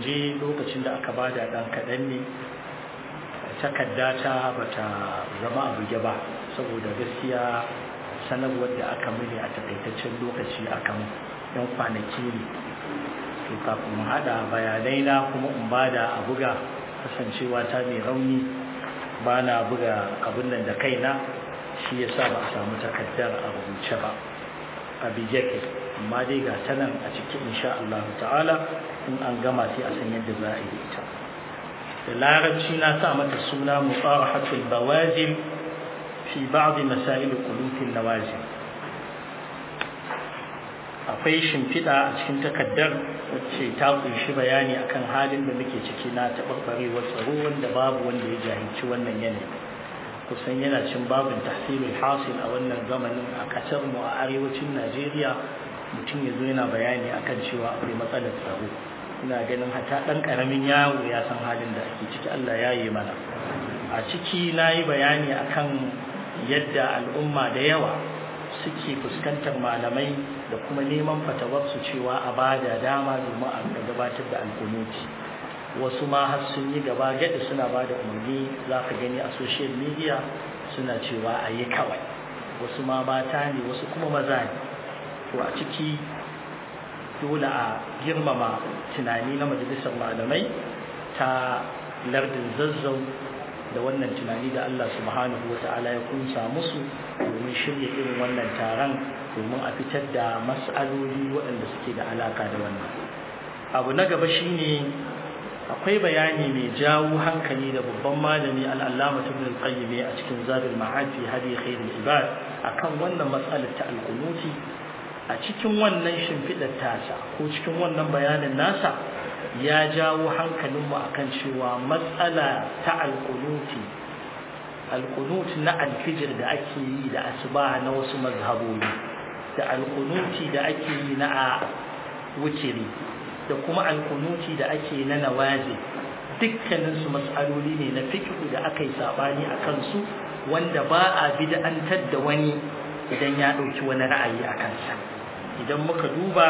gurguje lokacin da aka bada ɗan kaɗan ne takarda ta bata zama a buge ba saboda gaskiya sanarwar da aka mini a takaitaccen lokaci akan yan kwanaki ne to kafin mu haɗa bayanai na kuma in bada a buga kasancewa ta mai rauni ba na buga abin nan da kaina shi yasa ba a samu takardar a rubuce ba a bijeke amma dai ga ta nan a cikin insha Allah ta'ala in an gama sai a san yadda za a yi ita da larabci na sa mata suna muqarahatul bawajib fi ba'd masail qulutil nawazil akwai shimfiɗa a cikin takaddar wacce ta kunshi bayani akan halin da muke ciki na taɓarɓarewar tsaro wanda babu wanda ya jahilci wannan yanayi kusan yana cin babin tahsilul hasil a wannan zamanin a ƙasar mu a arewacin Najeriya mutum ya zo yana bayani akan cewa akwai matsalar tsaro ina ganin hata ɗan ƙaramin yawo ya san halin da ake ciki Allah ya yi mana a ciki na yi bayani akan yadda al'umma da yawa suke fuskantar malamai da kuma neman fatawarsu cewa a bada dama domin a gabatar da alkunuti wasu ma har sun yi gaba gadi suna ba da umarni za ka gani a social media suna cewa a yi kawai wasu ma mata ne wasu kuma maza ne to a ciki dole a girmama tunani na majalisar malamai ta lardin zazzau da wannan tunani da Allah subhanahu wa ta'ala ya kunsa musu domin shirya irin wannan taron domin a fitar da mas'aloli waɗanda suke da alaka da wannan abu na gaba shine akwai bayani mai jawo hankali da babban malami al'allama ibn al-qayyim a cikin zadul ma'ad fi hadi khairul ibad akan wannan matsalar ta al-qunuti a cikin wannan shimfidar tasa ko cikin wannan bayanin nasa ya jawo hankalinmu akan cewa matsala ta al-qunuti al-qunut na al-fijr da ake yi da asuba na wasu mazhabobi da al-qunuti da ake yi na a wutiri da kuma alkunuti da ake na nawazi dukkaninsu matsaloli ne na fikihu da aka yi sabani a kansu wanda ba a bid'antar da wani idan ya ɗauki wani ra'ayi a kansa idan muka duba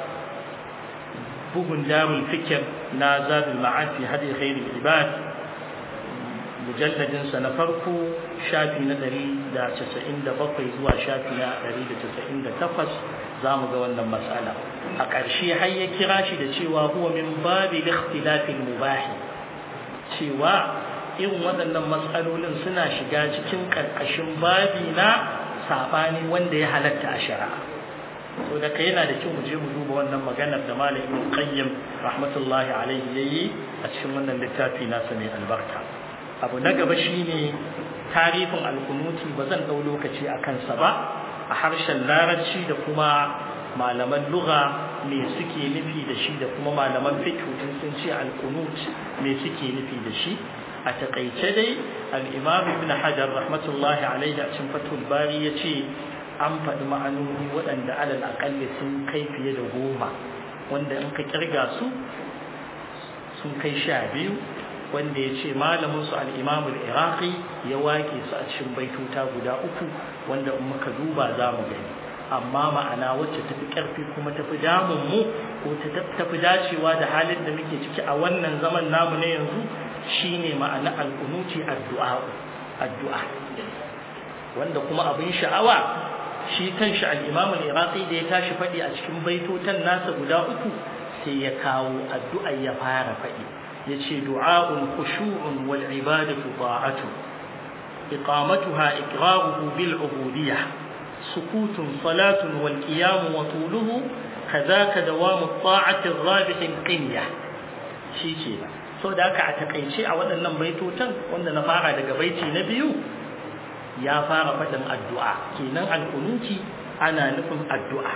bugun darul fikir na zadul ma'ad fi hadi khairul ibad mujalladin sa na farko shafi na 197 zuwa shafi na 198 zamu ga wannan matsala a ƙarshe har ya kira shi da cewa huwa min babi ikhtilafil mubah cewa irin waɗannan matsalolin suna shiga cikin ƙarƙashin babi na sabani wanda ya halatta a shari'a so da kai yana da kyau mu je mu duba wannan maganar da Malam Ibn Qayyim rahmatullahi alaihi yayi a cikin wannan littafi nasa mai albarka abu na gaba shine tarihin alkunuti ba zan dau lokaci a kansa ba a harshen larabci da kuma malaman lugha me suke nufi da shi da kuma malaman fiqh in sun ce alkunut me suke nufi da shi a takaice dai al-imam ibn hajar rahmatullahi alaihi a cikin fathul bari yace an faɗi ma'anoni waɗanda alal aƙalli sun kai fiye da goma wanda in ka kirga su sun kai sha biyu wanda ya ce malaminsu al'imamul iraqi ya wake su a cikin baituta guda uku wanda in muka duba za mu gani amma ma'ana wacce tafi ƙarfi kuma tafi damun mu ko tafi dacewa da halin da muke ciki a wannan zaman namu na yanzu shine ma'ana al'unuti addu'a addu'a wanda kuma abin sha'awa shi kanshi al-imam al-iraqi da ya tashi faɗi a cikin baitotan nasa guda uku sai ya kawo addu'a ya fara faɗi yace du'a'un khushu'un wal ibadatu ta'atu iqamatuha iqraruhu bil ubudiyyah sukutun salatun wal qiyam wa tuluhu kadhaka dawamu ta'ati ar-rabih qinyah shi ce so da haka a takaice a waɗannan baitotan wanda na fara daga baiti na biyu ya fara faɗin addu'a kenan alkunuti ana nufin addu'a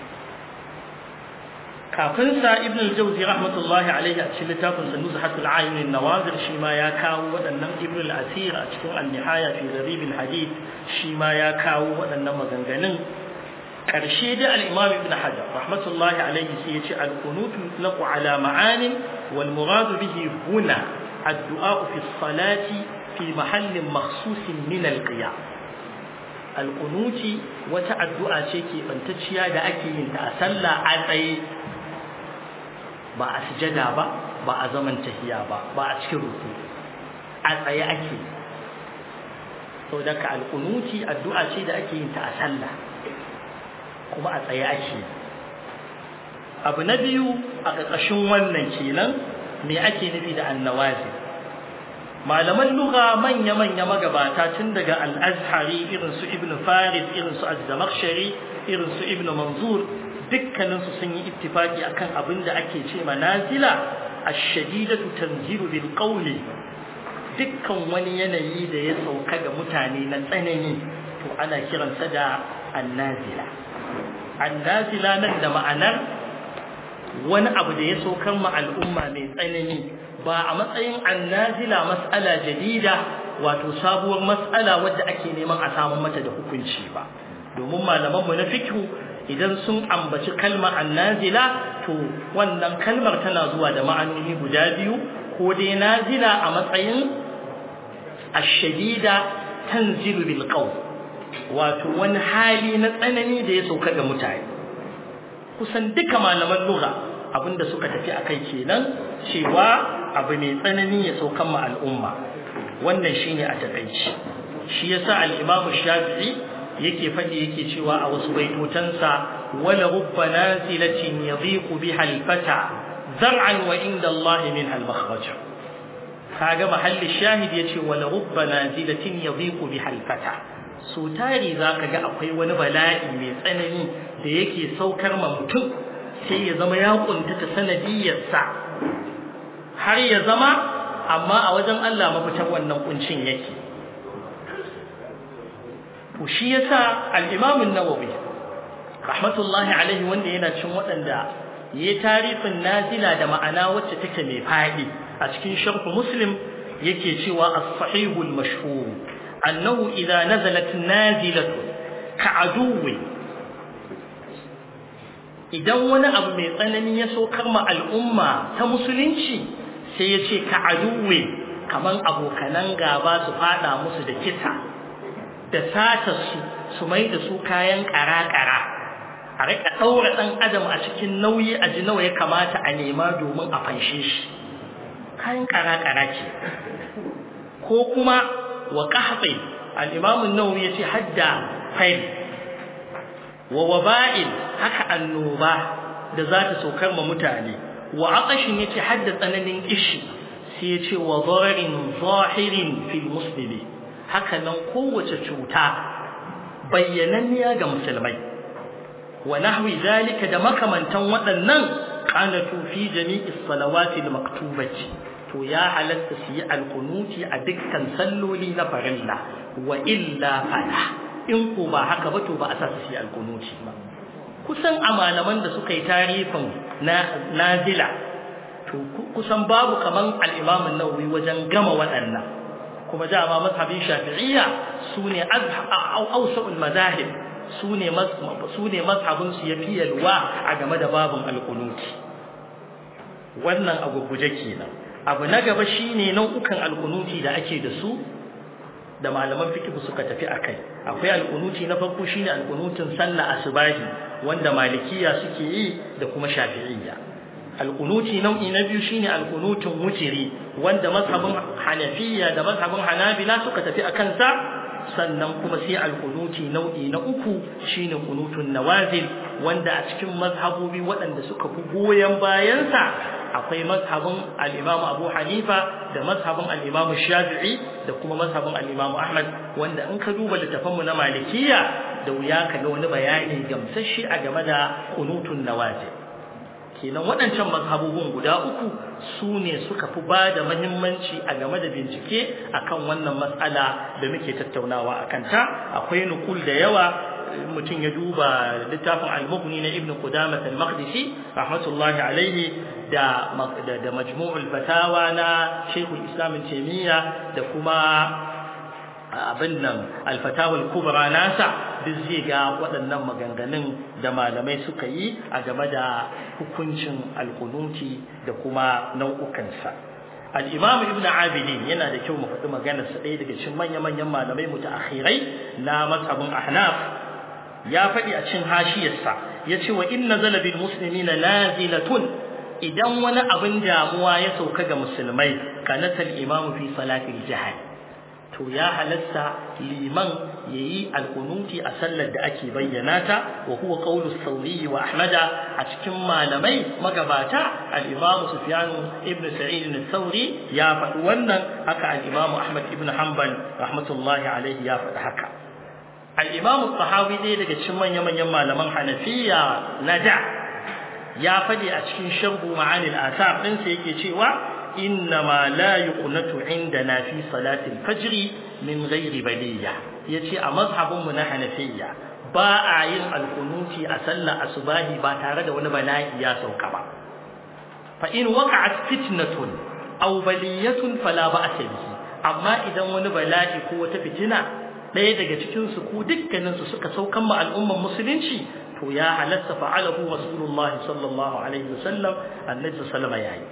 kafin sa ibn al-jawzi rahmatullahi alaihi a cikin littafin sa nuzhatul ayn an-nawazir shi ma ya kawo waɗannan ibn al-asir a cikin an-nihaya fi gharib al-hadith shi ma ya kawo waɗannan maganganun karshe da al-imam ibn hajar rahmatullahi alaihi sai ya ce al-kunutu yutlaqu ala ma'anin wal murad bihi huna addu'a fi as-salati fi mahallin makhsusin min al-qiyam al-kunuti wata addu'a ce ke bantacciya da ake yin ta a sallah a tsaye ba a sujada ba ba a zaman tahiya ba ba a cikin ruku a tsaye ake sau da ka alƙunuti addu'a ce da ake yin ta a sallah kuma a tsaye ake abu na biyu a ƙarƙashin wannan kenan me ake nufi da annawazi malaman lugha manya-manya magabata tun daga al-azhari irin su ibn farid irin su az-zamakhshari irin su ibn manzur dukkanin su sun yi ittifaki akan abin da ake ce manazila ash-shadidatu tanzilu bil qawli dukkan wani yanayi da ya sauka ga mutane na tsanani to ana kiransa da annazila annazila nan da ma'anar wani abu da ya saukar ma al'umma mai tsanani ba a matsayin annazila mas'ala jadida wato sabuwar mas'ala wadda ake neman a samu mata da hukunci ba domin malaman mu na fiqh idan sun ambaci kalmar annazila to wannan kalmar tana zuwa da ma'anoni guda biyu ko dai nazila a matsayin ash-shadida tanzilu bil qawl wato wani hali na tsanani da ya sauka ga mutane kusan duka malaman lugha abinda suka tafi akai kenan cewa abu mai tsanani ya saukan ma al'umma wannan shine a takaici shi yasa al-Imam Shafi'i yake fadi yake cewa a wasu baitotansa wala rubba nazilatin yadhiqu biha al-fata zar'an wa inda Allah min al-makhraj kaga mahallin shahid yace wala rubba nazilatin yadhiqu biha al-fata so tari zaka ga akwai wani bala'i mai tsanani da yake saukar ma mutum sai ya zama ya kuntata sanadiyarsa har ya zama amma a wajen Allah mafitan wannan kuncin yake to shi yasa al-Imam an-Nawawi rahmatullahi alaihi wanda yana cin waɗanda yayi tarifin nazila da ma'ana wacce take mai fadi a cikin sharh Muslim yake cewa as-sahih al-mashhur annahu idha nazalat nazilatu ka'aduwi idan wani abu mai tsanani ya saukar ma al'umma ta musulunci sai ya ce ka aduwe kaman abokanan gaba su fada musu da kisa da sata su su mai da su kayan kara-kara a rika ɗaura ɗan adam a cikin nauyi a ji nawa ya kamata a nema domin a fanshe shi kayan kara-kara ce ko kuma wa ƙahaɓe al'imamun nawawi ya ce hadda fail wa waba'in haka annoba da za ta saukar ma mutane wa aqashin yace hadda tsananin ishi sai yace wa dararin zahirin fil muslimi haka nan kowace cuta bayyananniya ga musulmai wa nahwi zalika da makamantan waɗannan qanatu fi jami'i salawati al maktubati to ya halatta su yi alkunuti a dukkan salloli na farilla wa illa fala in ko ba haka ba to ba a sa su yi alkunuti ba kusan a malaman da suka yi tarifin na nazila to kusan babu kaman al-Imam an-Nawawi wajen gama waɗannan kuma dama mazhabin Shafi'iyya sune awsa'ul madahib sune sune mazhabin su yafi yalwa a game da babun al-qunuti wannan abu guje kenan abu na gaba shine nau'ukan al-qunuti da ake da su da malaman fiqh suka tafi akai akwai al-qunuti na farko shine al-qunutin sallah asubahi wanda malikiya suke yi da kuma shafi'iyya al-qunuti nau'i na biyu shine al-qunutun wutiri wanda mazhabin hanafiyya da mazhabin hanabila suka tafi akan sa sannan kuma sai al-qunuti nau'i na uku shine qunutun nawazil wanda a cikin mazhabobi waɗanda suka fi goyen bayan sa akwai mazhabin al-Imam Abu Hanifa da mazhabin al-Imam Shafi'i da kuma mazhabin al-Imam Ahmad wanda in ka duba littafanmu na Malikiya da wuya ka ga wani bayani gamsasshe a game da qunutun nawazil kenan waɗancan mazhabobin guda uku su ne suka fi ba da mahimmanci a game da bincike akan wannan matsala da muke tattaunawa a kanta akwai nukul da yawa mutum ya duba littafin al-mughni na ibn qudamah al-maqdisi rahmatullahi alaihi da da majmu'ul fatawa na shaykhul islam taymiya da kuma abin nan al-fatawa al-kubra nasa duk zai ga waɗannan maganganun da malamai suka yi a game da hukuncin al-qunuti da kuma nau'ukansa al-imam ibn abidin yana da kyau mu faɗi maganarsa ɗaya daga cikin manya-manyan malamai mutaakhirai na mazhabin ahnaf ya faɗi a cin hashiyarsa ya ce wa inna zala bil muslimina nazilatun idan wani abin damuwa ya sauka ga musulmai kanatal imamu fi salatil jihad to ya halatta liman yayi alqunuti a sallar da ake bayyana ta wa huwa qawlu sauri wa ahmada a cikin malamai magabata al-imam sufyan ibn sa'id al-thawri ya faɗi wannan haka al-imam ahmad ibn hanbal rahmatullahi alaihi ya faɗi haka al-imam tahawi dai daga cikin manyan manyan malaman hanafiya na da ya faɗi a cikin sharhu ma'anil asar ɗinsa yake cewa إنما لا يقنت عندنا في صلاة الفجر من غير بلية يتي أمذهب من حنفية باء yin alkunuti a sallar asubahi ba tare da wani bala'i ya sauka ba fa in waqa'at fitnatun aw baliyatun fala ba'sa bihi amma idan wani bala'i ko wata fitina ɗaya daga cikin su ko dukkanin su suka saukan ma al'umman musulunci to ya halatta fa'alahu rasulullahi sallallahu alaihi wasallam annabi sallallahu alaihi wasallam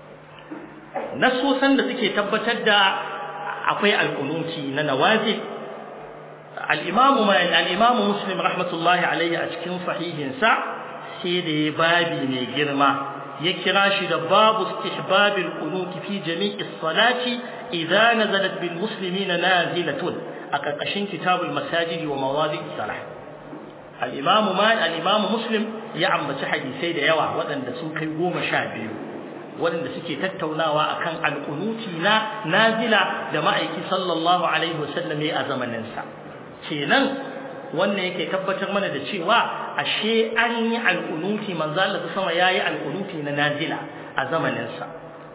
nasosan da suke tabbatar da akwai alkunuti na nawazil al-imamu al-imamu muslim rahmatullahi alayhi a cikin sahihinsa sai da ya babi mai girma ya kira shi da babu istihbab al-qunut fi jami'i as-salati idza nazalat bil muslimina nazilatun a karkashin kitabul masajid wa mawadi' salah al-imamu mal al-imamu muslim ya ambaci hadisai da yawa waɗanda sun kai goma sha biyu waɗanda suke tattaunawa akan alƙunuti na nazila da ma'aiki sallallahu alaihi wasallam ya a zamaninsa kenan wannan yake tabbatar mana da cewa ashe an yi alƙunuti manzo Allah sama yayi alƙunuti na nazila a zamaninsa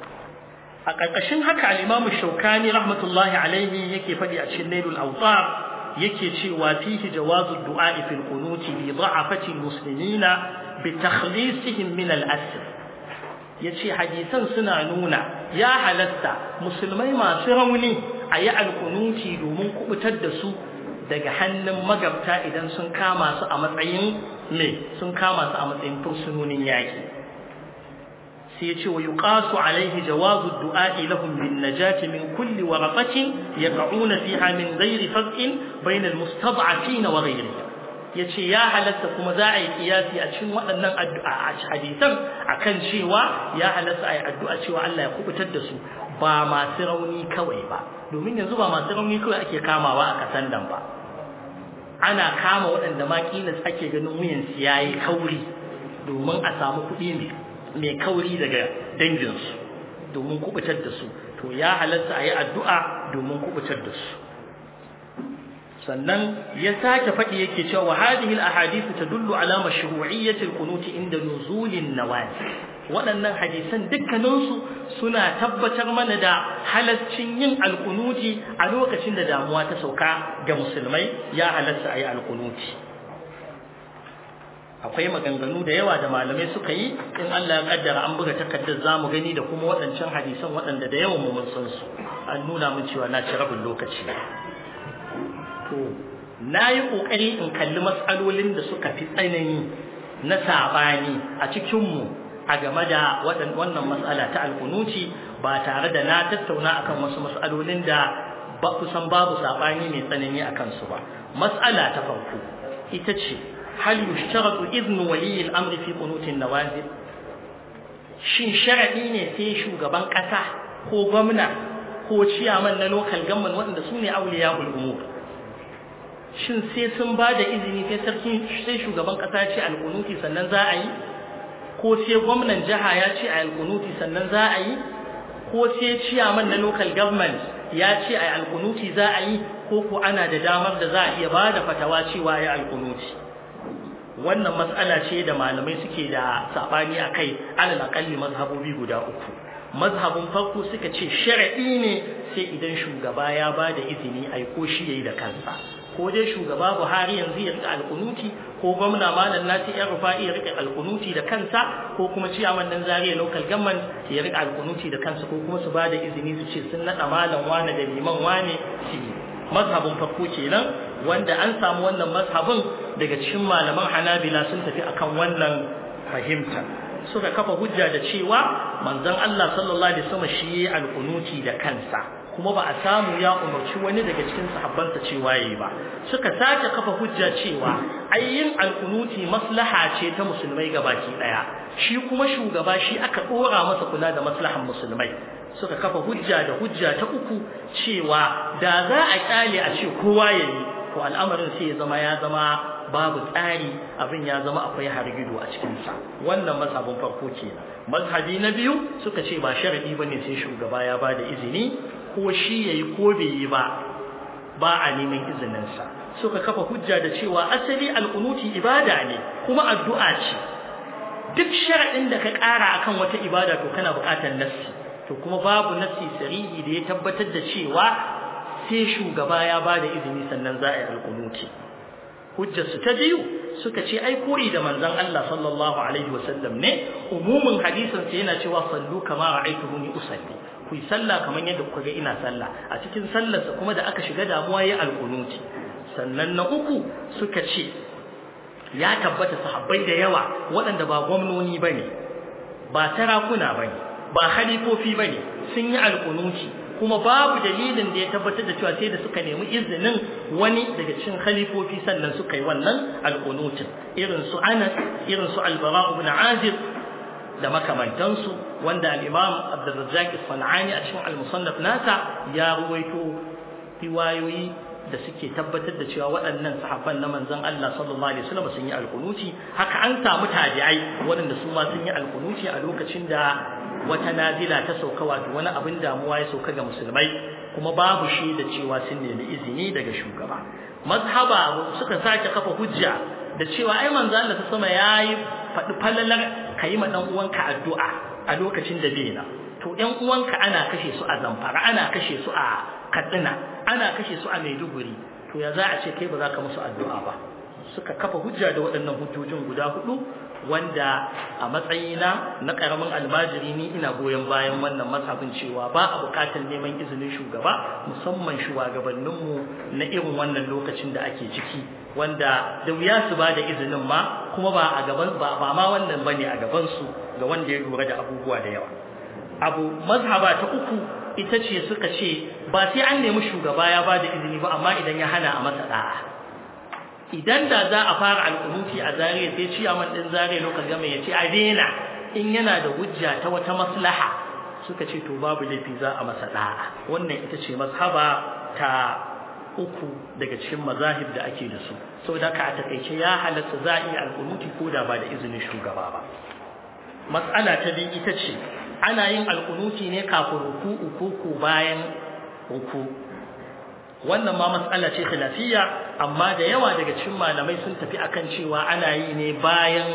a ƙarƙashin haka al-Imam Shawkani rahmatullahi alaihi yake faɗi a cikin Nailul Awtar yake cewa fihi jawazu du'a fil qunuti bi dha'afati al-muslimina bi takhlisihim min al-asr ya ce hadisan suna nuna ya halatta musulmai masu rauni a yi alkunuti domin kubutar da su daga hannun magabta idan sun kama su a matsayin me sun kama su a matsayin fursunonin yaƙi sai ya ce wa yuqasu alaihi jawazu du'a'i lahum bin najati min kulli waraqatin yaqa'una fiha min ghairi faz'in bayna al-mustad'afin wa ghayrihim ya ce ya halatta kuma za a yi kiyasi a cikin waɗannan addu'a a hadisan akan cewa ya halatta a yi addu'a cewa Allah ya kubutar da su ba masu rauni kawai ba domin yanzu ba masu rauni kawai ake kamawa a kasan nan ba ana kama waɗanda ma kila ake ganin wuyansu ya yi kauri domin a samu kuɗi mai kauri daga danginsu domin kubutar da su to ya halatta a yi addu'a domin kubutar da su sannan ya sake faɗi yake cewa hadhihi al-ahadith tadullu ala mashru'iyyati al-qunut inda nuzulin nawazil waɗannan hadisan dukkaninsu suna tabbatar mana da halaccin yin alkunuti a lokacin da damuwa ta sauka ga musulmai ya halatta ayi alkunuti akwai maganganu da yawa da malamai suka yi in Allah ya kaddara an buga takardar zamu gani da kuma waɗancan hadisan waɗanda da yawan mu mun san su an nuna mun cewa na ci rabin lokaci to na yi ƙoƙari in kalli matsalolin da suka fi tsanani na saɓani a cikinmu a game da wannan matsala ta alkunuci ba tare da na tattauna akan wasu matsalolin da ba kusan babu saɓani mai tsanani a kansu ba matsala ta farko ita ce hal yushtaratu idnu waliyi al-amri fi qunutin nawazil shin sharadi ne sai shugaban ƙasa ko gwamna ko ciyaman na local government waɗanda su ne auliya umur shin sai sun ba da izini sai sarki sai shugaban kasa ce alkunuti sannan za a yi ko sai gwamnan jiha ya ce a alkunuti sannan za a yi ko sai ciyaman na local government ya ce a alkunuti za a yi ko ko ana da damar da za a iya ba da fatawa cewa ya alkunuti wannan matsala ce da malamai suke da sabani a kai alal akalli mazhabobi guda uku mazhabin farko suka ce shar'i ne sai idan shugaba ya ba da izini a ko shi yayi da kansa ko dai shugaba Buhari yanzu ya rika alkunuti ko gwamna Malam Nasi ya rufa ya rika alkunuti da kansa ko kuma ciyaman nan Zaria local government ya rika alkunuti da kansa ko kuma su bada izini su ce sun nada malam wane da liman wane shi mazhabin farko kenan wanda an samu wannan mazhabin daga cikin malaman Hanabila sun tafi akan wannan fahimta suka kafa hujja da cewa manzon Allah sallallahu alaihi wasallam shi alkunuti da kansa kuma ba a samu ya umarci wani daga cikin sahabbansa cewa yayi ba suka sake kafa hujja cewa ayyin alkunuti maslaha ce ta musulmai gabaki daya shi kuma shugaba shi aka dora masa kula da maslahan musulmai suka kafa hujja da hujja ta uku cewa da za a kyale a ce kowa yayi to al'amarin sai ya zama ya zama babu tsari abin ya zama akwai hargido a cikinsa wannan mazhabin farko kenan mazhabi na biyu suka ce ba sharadi bane sai shugaba ya bada izini ko shi yayi ko bai yi ba ba a neman izininsa suka kafa hujja da cewa asali al'unuti ibada ne kuma addu'a ce duk sharadin da ka ƙara akan wata ibada to kana buƙatar nassi to kuma babu nassi sarihi da ya tabbatar da cewa sai shugaba ya bada izini sannan za a yi al'unuti hujjarsu ta biyu suka ce ai koyi da manzon Allah sallallahu alaihi wasallam ne umumin hadisin sa yana cewa sallu kama ra'aytumuni usalli ku yi sallah kamar yadda kuka ga ina sallah a cikin sallarsa kuma da aka shiga damuwa yayi alqunuti sannan na uku suka ce ya tabbata sahabbai da yawa waɗanda ba gwamnoni bane ba sarakuna bane ba khalifofi bane sun yi alqunuti kuma babu dalilin da ya tabbatar da cewa sai da suka nemi izinin wani daga cikin khalifofi sannan suka yi wannan alqunutin irin su Anas irin su Al-Bara ibn Azib da makamantansu wanda al-Imam Abdurrazzaq As-Sanani a cikin Al-Musannaf nasa ya ruwaito riwayoyi da suke tabbatar da cewa waɗannan sahabban na manzon Allah sallallahu alaihi wasallam sun yi alqunuti haka an samu tabi'ai waɗanda su ma sun yi alqunuti a lokacin da wata nazila ta sauka wato wani abin damuwa ya sauka ga musulmai kuma babu shi da cewa sun nemi izini daga shugaba mazhaba suka sake kafa hujja da cewa ai manzo Allah ta sama yayi faɗi falalar kayi ma dan uwanka addu'a a lokacin da bai na to ɗan uwanka ana kashe su a Zamfara ana kashe su a Katsina ana kashe su a Maiduguri to ya za a ce kai ba za ka musu addu'a ba suka kafa hujja da waɗannan hujjojin guda hudu wanda a matsayina na karamin almajiri ni ina goyon bayan wannan mazhabin cewa ba a bukatar neman izinin shugaba musamman shugabanninmu na irin wannan lokacin da ake ciki wanda da wuya su ba da izinin ma kuma ba a gaban ba ba ma wannan bane a gaban su ga wanda ya lura da abubuwa da yawa abu mazhaba ta uku ita ce suka ce ba sai an nemi shugaba ya ba da izini ba amma idan ya hana a masa da'a idan da za a fara alƙunuti a zariya sai ciyaman ɗin zariya lokacin gama ya ce a daina in yana da hujja ta wata maslaha suka ce to babu laifi za a masa da'a wannan ita ce mazhaba ta uku daga cikin mazahib da ake da su saboda ka a takaice ya halatta za a iya alƙunuti ko da ba da izinin shugaba ba matsala ta biyu ita ce ana yin alƙunuti ne kafin ruku'u ko ko bayan ruku wannan ma matsala ce khilafiyya amma da yawa daga cikin malamai sun tafi akan cewa ana yi ne bayan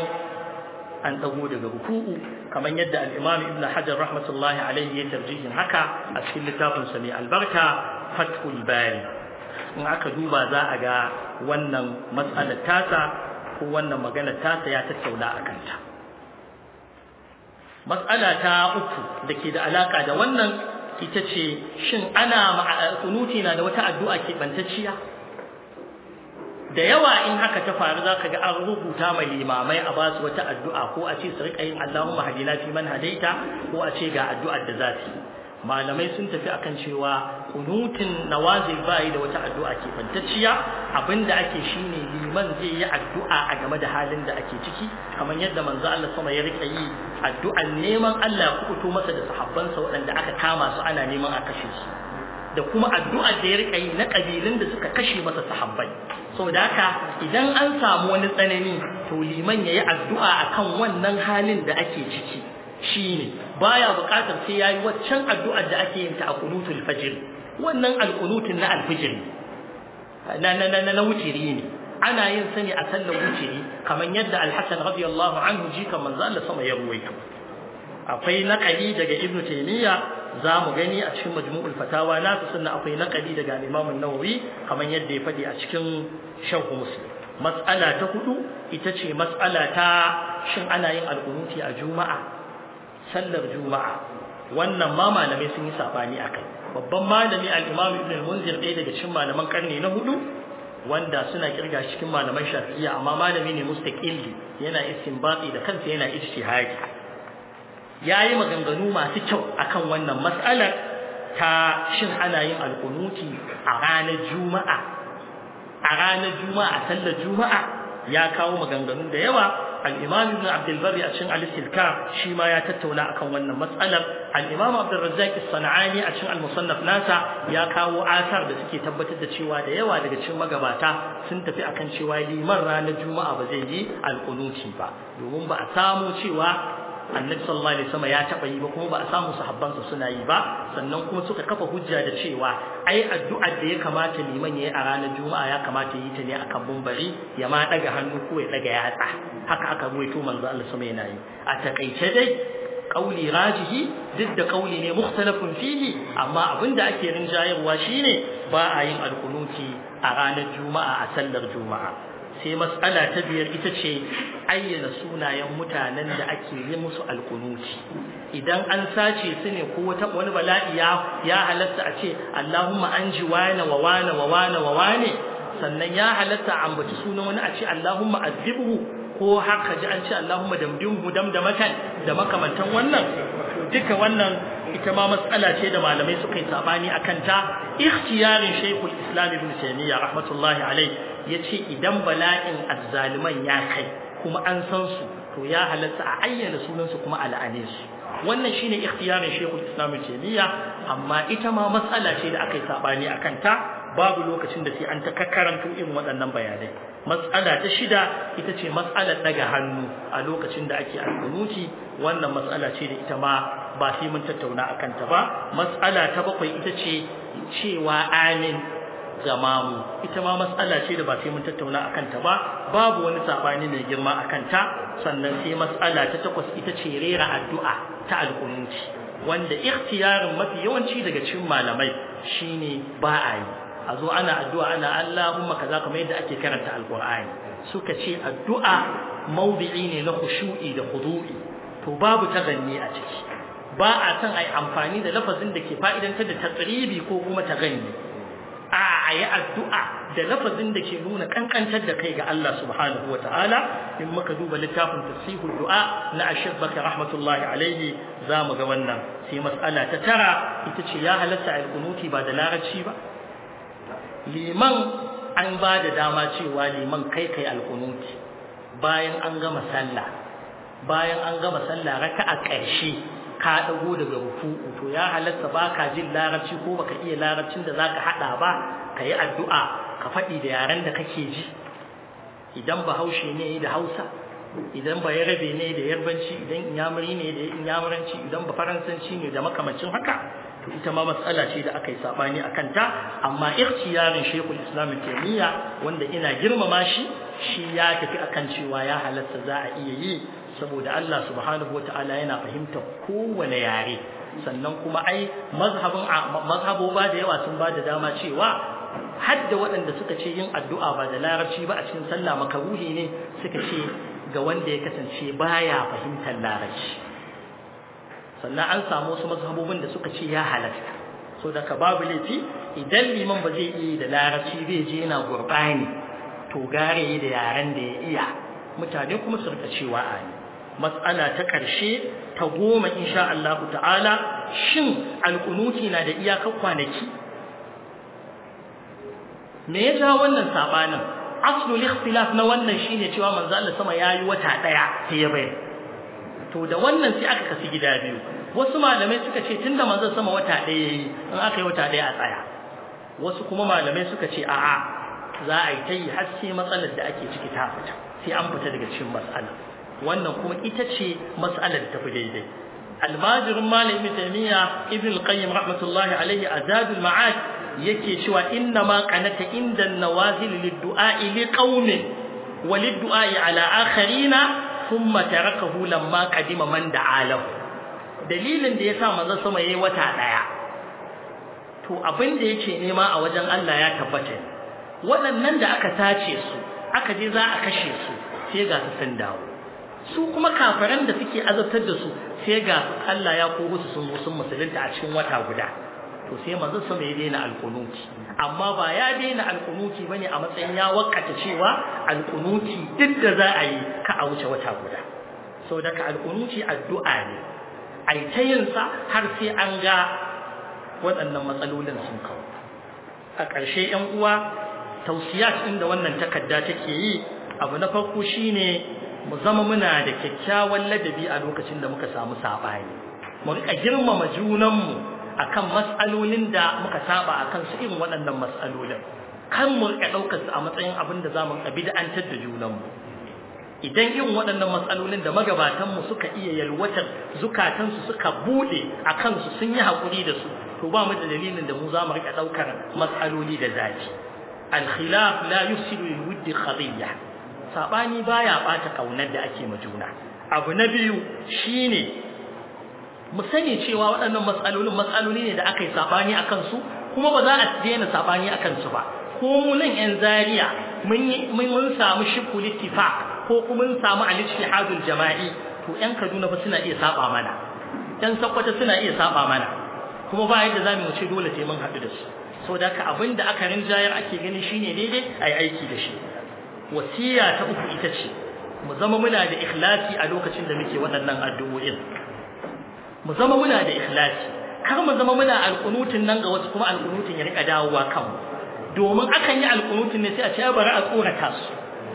an dago daga ruku'u kamar yadda al-Imam Ibn Hajar rahmatullahi alaihi ya tarjihin haka a cikin littafin sa mai albarka Fathul Bari in aka duba za a ga wannan mas'alar tasa ko wannan magana tasa ya tattauna akan ta mas'ala ta uku da ke da alaka da wannan ita ce shin ana kunuti na da wata addu'a keɓantacciya da yawa in haka ta faru za ka ga an rubuta mai limamai a basu wata addu'a ko a ce su riƙa yin Allahumma hadina fi man hadaita ko a ce ga addu'ar da za su yi malamai sun tafi akan cewa kunutin nawazil bai da wata addu'a keɓantacciya abinda ake shine liman zai yi addu'a a game da halin da ake ciki kamar yadda manzo Allah sama ya rika yi addu'an neman Allah ya kubuto masa da sahabbansa waɗanda aka kama su ana neman a kashe su da kuma addu'ar da ya rika yi na kabilun da suka kashe masa sahabbai saboda haka idan an samu wani tsanani to liman yayi addu'a akan wannan halin da ake ciki shine baya buƙatar sai yayi waccan addu'ar da ake yin ta a qunutul fajr wannan alqunutin na alfijr na na na na wutiri ne ana yin sani a sallar wutiri kamar yadda al-Hasan radiyallahu anhu jika manzo Allah sama ya ruwaito akwai naqali daga Ibn Taymiyyah zamu gani a cikin majmu'ul fatawa na sunna akwai naqali daga Imam an-Nawawi kamar yadda ya fadi a cikin Sharh Muslim mas'ala ta hudu ita ce mas'ala ta shin ana yin alqunuti a juma'a sallar juma'a wannan ma malamai sun yi sabani akai babban malami al-Imam Ibn al-Munzir ɗaya daga cikin malaman karni na hudu wanda suna kirga cikin malaman Shafi'iyya amma malami ne mustaqilli yana istinbati da kansa yana ijtihadi yayi maganganu masu kyau akan wannan mas'alar ta shin ana yin alqunuti a ranar juma'a a ranar juma'a sallar juma'a ya kawo maganganu da yawa al-imam ibn abd al-barri a cikin al-istilka shi ma ya tattauna akan wannan matsalar al-imam abd al-razzaq as-sanani a cikin al-musannaf nasa ya kawo asar da suke tabbatar da cewa da yawa daga cikin magabata sun tafi akan cewa liman ranar juma'a ba zai yi al-qunuti ba domin ba a samu cewa annabi sallallahu alaihi wasallam ya taba yi ba kuma ba a samu sahabbansa suna yi ba sannan kuma suka kafa hujja da cewa ai addu'ar da ya kamata liman yayi a ranar juma'a ya kamata yi ta ne akan bumbari ya ma daga hannu ko ya daga yatsa haka aka ruwaito manzo Allah sama yana yi a takaice dai kauli rajihi duk da kauli ne mukhtalafun fihi amma abinda ake rinjayarwa shine ba a yin alkunuti a ranar juma'a a sallar juma'a sai matsala ta biyar ita ce ayyana sunayen mutanen da ake yi musu alkunuti idan an sace su ne ko wata wani bala'i ya ya halatta a ce Allahumma anji wane wa wane wa wane wa wane sannan ya halatta a ambaci sunan wani a ce Allahumma azibhu ko haka ji an ce Allahumma damdimhu damdamatan da makamantan wannan duka wannan ita ma matsala ce da malamai suka yi sabani akan ta ikhtiyarin Sheikhul Islam Ibn Taymiyyah rahmatullahi alayhi yace idan bala'in azzaliman ya kai kuma an san su to ya halatta a ayyana sunan su kuma al'ane su wannan shine ikhtiyarin Sheikhul Islam Ibn Taymiyyah amma ita ma matsala ce da aka yi sabani akan ta babu lokacin da sai an ta kakkaranto irin waɗannan bayanai matsala ta shida ita ce matsalar daga hannu a lokacin da ake alkunuti wannan matsala ce da ita ma ba sai mun tattauna akan ta ba matsala ta bakwai ita ce cewa amin jamamu ita ma matsala ce da ba sai mun tattauna akan ta ba babu wani sabani mai girma akan ta sannan sai matsala ta takwas ita ce rera addu'a ta alkunuti wanda ikhtiyarin mafi yawanci daga cikin malamai shine ba a yi a zo ana addu'a ana Allahumma kaza kamar yadda ake karanta alqur'ani suka ce addu'a mawdi'i ne na khushu'i da khudu'i to babu taganni a ciki ba a san ai amfani da lafazin da ke fa'idantar da tatsribi ko kuma taganni a ayi addu'a da lafazin da ke nuna kankantar da kai ga Allah subhanahu wata'ala in muka duba littafin tasihul du'a na ashabbaka rahmatullahi alaihi zamu ga wannan sai mas'ala ta tara ita ce ya halatta al-qunuti ba da larabci ba liman an ba da dama cewa liman kai kai alkunuti bayan an gama sallah bayan an gama sallah raka'a ƙarshe ka dago daga ruku'u to ya halatta baka jin larabci ko baka iya larabcin da zaka hada ba kai addu'a ka faɗi da yaren da kake ji idan bahaushe ne da Hausa idan ba yarabe ne da yarbanci idan inyamuri ne da inyamuranci idan ba faransanci ne da makamancin haka to ita ma matsala ce da aka yi sabani a kanta amma ikhtiyarin Sheikhul Islam Taymiyyah wanda ina girmama shi shi ya tafi akan cewa ya halatta za a iya yi saboda Allah subhanahu wataala yana fahimtar kowane yare sannan kuma ai mazhabin mazhaboba da yawa sun ba da dama cewa hadda waɗanda suka ce yin addu'a ba da larabci ba a cikin sallah makaruhi ne suka ce ga wanda ya kasance baya fahimtar larabci sannan an samu wasu mazhabobin da suka ce ya halatta so daga babu laifi idan liman ba zai iya da larabci zai je yana gurbani to gare da yaren da ya iya mutane kuma su rika cewa a ne matsala ta ƙarshe ta goma insha Allah ta'ala shin alƙunuti na da iyakar kwanaki me ya ja wannan sabanin aslul ikhtilaf na wannan shine cewa manzo Allah sama yayi wata daya sai ya bayar to da wannan sai aka kasi gida biyu wasu malamai suka ce tunda manzon sama wata ɗaya yayi in aka yi wata ɗaya a tsaya wasu kuma malamai suka ce a'a za a yi ta yi har sai matsalar da ake ciki ta fita sai an fita daga cikin matsala wannan kuma ita ce matsalar da tafi daidai almajirin malam ibn taymiya ibn al-qayyim rahmatullahi alaihi azadul ma'ad yake cewa inna ma qanata inda nawazil lid-du'a li qaumin wa lid-du'a ala akharina thumma tarakahu lamma qadima man da'alahu dalilin da yasa manzon sama yayi wata daya to abin da yake nema a wajen Allah ya tabbata waɗannan da aka tace su aka je za a kashe su sai ga su sun dawo su kuma kafiran da suke azabtar da su sai ga Allah ya koro su sun sun musulunta a cikin wata guda to sai manzon sama ya daina alkunuti amma ba ya daina alkunuti bane a matsayin ya wakata cewa alkunuti duk da za a yi ka a wuce wata guda sau daga alkunuti addu'a ne a yi ta yinsa har sai an ga waɗannan matsalolin sun kawo a ƙarshe ‘yan uwa tausiyat inda wannan takarda take yi abu na farko shine mu zama muna da kyakkyawan ladabi a lokacin da muka samu sabani mu rika girmama junanmu akan mas'alolin da muka saba akan su irin waɗannan mas'alolin kan mu rika ɗaukar su a matsayin abin da zamu ka bid'antar da junanmu idan irin waɗannan matsalolin da magabatanmu suka iya yalwatar zukatansu suka buɗe a kansu sun yi haƙuri da su to ba mu da dalilin da mu za mu riƙa ɗaukar matsaloli da zafi alkhilaf la yusilu lil wuddi khadiyya sabani baya ɓata ƙaunar da ake ma juna abu na biyu shine mu sani cewa waɗannan matsalolin matsaloli ne da aka yi sabani akan su kuma ba za a daina sabani akan su ba ko mu nan yan zaria mun mun samu shibul ittifaq ko kuma mun samu al-ijtihadul jama'i to yan Kaduna fa suna iya saba mana yan Sokoto suna iya saba mana kuma ba yadda zamu ce dole sai mun haɗu da su saboda haka abinda aka rinjayar ake gani shine daidai ai aiki da shi wasiya ta uku ita ce mu zama muna da ikhlasi a lokacin da muke waɗannan addu'o'in mu zama muna da ikhlasi kar mu zama muna alƙunutin nan ga wasu kuma alƙunutin ya rika dawowa kanmu domin akan yi alƙunutin ne sai a ce bari a tsorata su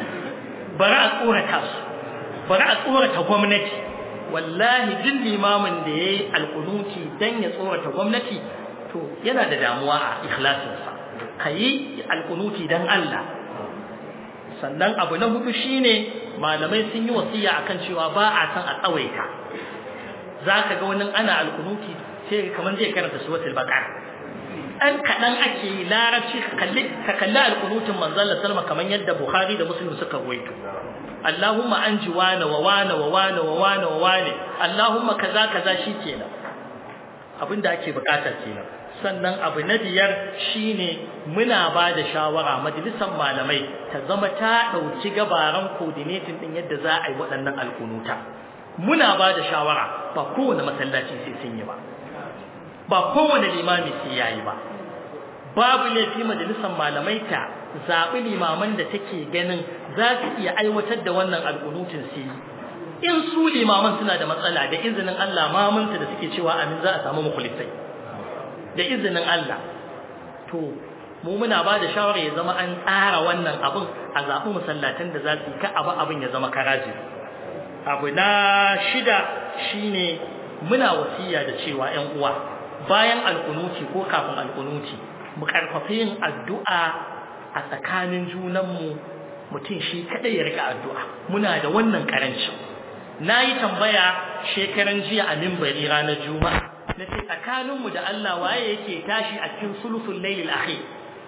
bari a tsorata su bari a tsorata gwamnati wallahi duk limamin da ya yi alƙunuti don ya tsorata gwamnati to yana da damuwa a ikhlasinsa ka yi alƙunuti don Allah sannan abu na hudu shine malamai sun yi wasiya akan cewa ba a san a tsawaita za ka ga wani ana alƙunuti sai kamar zai karanta suratul baqara ɗan kaɗan ake yi larabci ka kalli alƙunutun manzon salma kamar yadda bukhari da muslim suka ruwaito allahumma an ji wane wa wane wa wane wa wane wa wane allahumma kaza kaza shi kenan abin da ake bukata kenan sannan abu na biyar shine muna ba da shawara majalisar malamai ta zama ta ɗauki gabaran coordinating ɗin yadda za a yi waɗannan alƙunuta muna ba da shawara ba kowane masallaci sai sun yi ba ba kowane limami sai yayi ba babu laifi majalisar malamai ta zaɓi limaman da take ganin za su iya aiwatar da wannan alƙunutun su yi in su limaman suna da matsala da izinin Allah mamanta da suke cewa amin za a samu mukhlisai da izinin Allah to mu muna ba da shawara ya zama an tsara wannan abin a zaɓi masallatan da za su yi ka abu abin ya zama karaji abu na shida shine muna wasiya da cewa 'yan uwa bayan alkunuti ko kafin alkunuti mu karfafa yin addu'a a tsakanin junanmu mutum shi kadai ya rika addu'a muna da wannan karancin nayi tambaya shekaran jiya a minbari ranar juma'a nace tsakaninmu da Allah waye yake tashi a cikin sulusul lailil akhir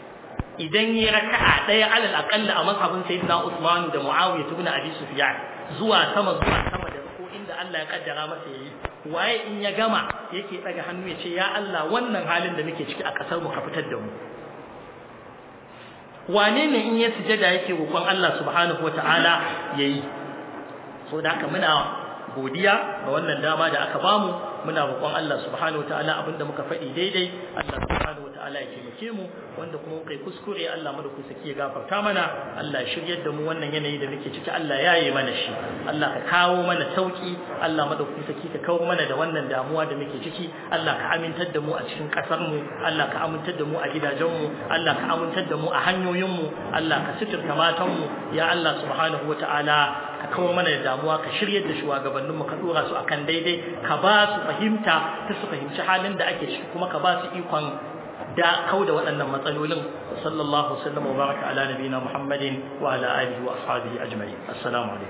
idan yi raka'a daya alal aqalla a mazhabin sayyidina Usman da Muawiya ibn Abi Sufyan zuwa sama zuwa sama da ko inda Allah ya kaddara masa yayi waye in ya gama yake daga hannu ya ce ya Allah wannan halin da muke ciki a kasar mu ka fitar da mu wane ne in ya sujada yake roƙon Allah subhanahu wataala yayi so da haka muna godiya ga wannan dama da aka bamu muna roƙon Allah subhanahu wataala abinda muka faɗi daidai Allah subhanahu wataala ya taimake mu wanda kuma kai kuskure Allah madaukakin saki ya gafarta mana Allah ya shiryar da mu wannan yanayi da muke ciki Allah ya yi mana shi Allah ka kawo mana sauki Allah madaukakin saki ka kawo mana da wannan damuwa da muke ciki Allah ka amintar da mu a cikin kasar mu Allah ka amintar da mu a gidajen mu Allah ka amintar da mu a hanyoyin mu Allah ka suturta matan mu ya Allah subhanahu wataala ka kawo mana da damuwa ka shiryar da shugabannin mu ka dora su akan daidai ka ba su fahimta ta su fahimci halin da ake ciki kuma ka ba su ikon da kau da waɗannan matsalolin sallallahu alaihi wa baraka ala nabiyina muhammadin wa ala alihi wa ashabihi ajma'in assalamu alaikum